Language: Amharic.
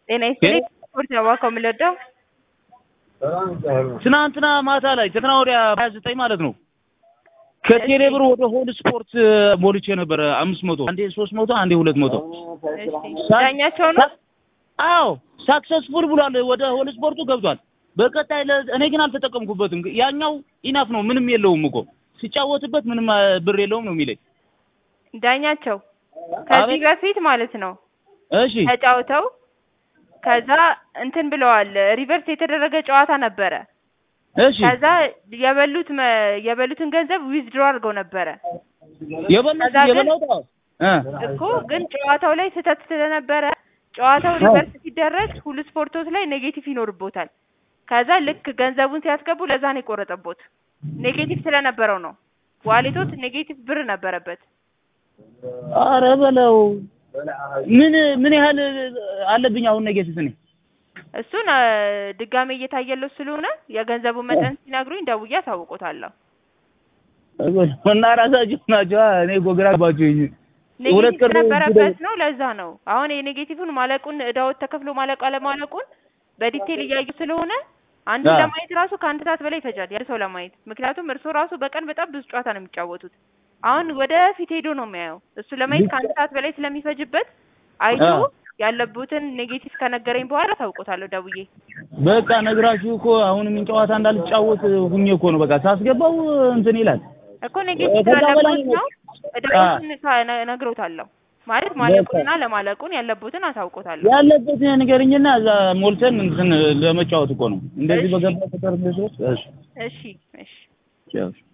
ጤና ይስጥልኝ ስፖርት ነው እባክዎ የምንወደው ትናንትና ማታ ላይ ትናንትና ወዲያ ሀያ ዘጠኝ ማለት ነው ከቴሌ ብር ወደ ሆል ስፖርት ሞልቼ ነበረ አምስት መቶ አንዴ ሶስት መቶ አንዴ ሁለት መቶ እሺ ዳኛቸው ነው አዎ ሳክሰስፉል ብሏል ወደ ሆል ስፖርቱ ገብቷል በቀጣይ ለ- እኔ ግን አልተጠቀምኩበትም ያኛው ኢናፍ ነው ምንም የለውም እኮ ሲጫወትበት ምንም አ, ብር የለውም ነው የሚለኝ ዳኛቸው ከዚህ አቤት። በፊት ማለት ነው እሺ ተጫውተው ከዛ እንትን ብለዋል ሪቨርስ የተደረገ ጨዋታ ነበረ እሺ ከዛ የበሉት መ- የበሉትን ገንዘብ ዊዝድሮ አድርገው ነበረ የበላሁት ከዛ ግን- የበላሁት አዎ እ እኮ ግን ጨዋታው ላይ ስህተት ስለነበረ ጨዋታው ሪቨርስ ሲደረግ ሁሉ ስፖርቶች ላይ ኔጌቲቭ ይኖርቦታል ከዛ ልክ ገንዘቡን ሲያስገቡ ለዛ ነው የቆረጠቦት ኔጌቲቭ ስለነበረው ነው ዋሌቶት ኔጌቲቭ ብር ነበረበት ኧረ በለው ምን ምን ያህል አለብኝ አሁን ኔጌቲቭ እኔ እሱን አ፣ ድጋሜ እየታየለው ስለሆነ የገንዘቡን መጠን ሲነግሩኝ ደውዬ አሳውቆታለሁ እና ራሳችሁ ናቸው እኔ እኮ ግራ ገባችሁኝ ሁለት ኔጌቲቭ ቀን ስለነበረበት ነው ለዛ ነው አሁን የኔጌቲቭን ማለቁን እዳዎት ተከፍሎ ማለቁ አለማለቁን በዲቴል እያዩ ስለሆነ አንዱ አዎ። ለማየት ራሱ ከአንድ ሰዓት በላይ ይፈጃል ያ ሰው ለማየት ምክንያቱም እርሶ ራሱ በቀን በጣም ብዙ ጨዋታ ነው የሚጫወቱት አሁን ወደ ፊት ሄዶ ነው የሚያየው እሱ ለማየት ከአንድ ሰዓት በላይ ስለሚፈጅበት አይቶ አዎ። ያለቡትን ኔጌቲቭ ከነገረኝ በኋላ ታውቆታለሁ ደውዬ በቃ ነግራችሁ እኮ አሁን ምን ጨዋታ እንዳልጫወት ሁኜ እኮ ነው በቃ ሳስገባው እንትን ይላል እኮ ኔጌቲቭ ከዛ በላይ ስላለበት ነው። ነው እዳዎትን ከ- ነግሮታለሁ ማለት ማለቁንና ለማለቁን ያለቡትን አሳውቆታለሁ ያለበት ንገርኝና እዛ ሞልተን እንትን ለመጫወት እኮ ነው እንደዚህ እሺ። በገባ ቁጥር እንደዚህ እሺ እሺ እሺ ቻው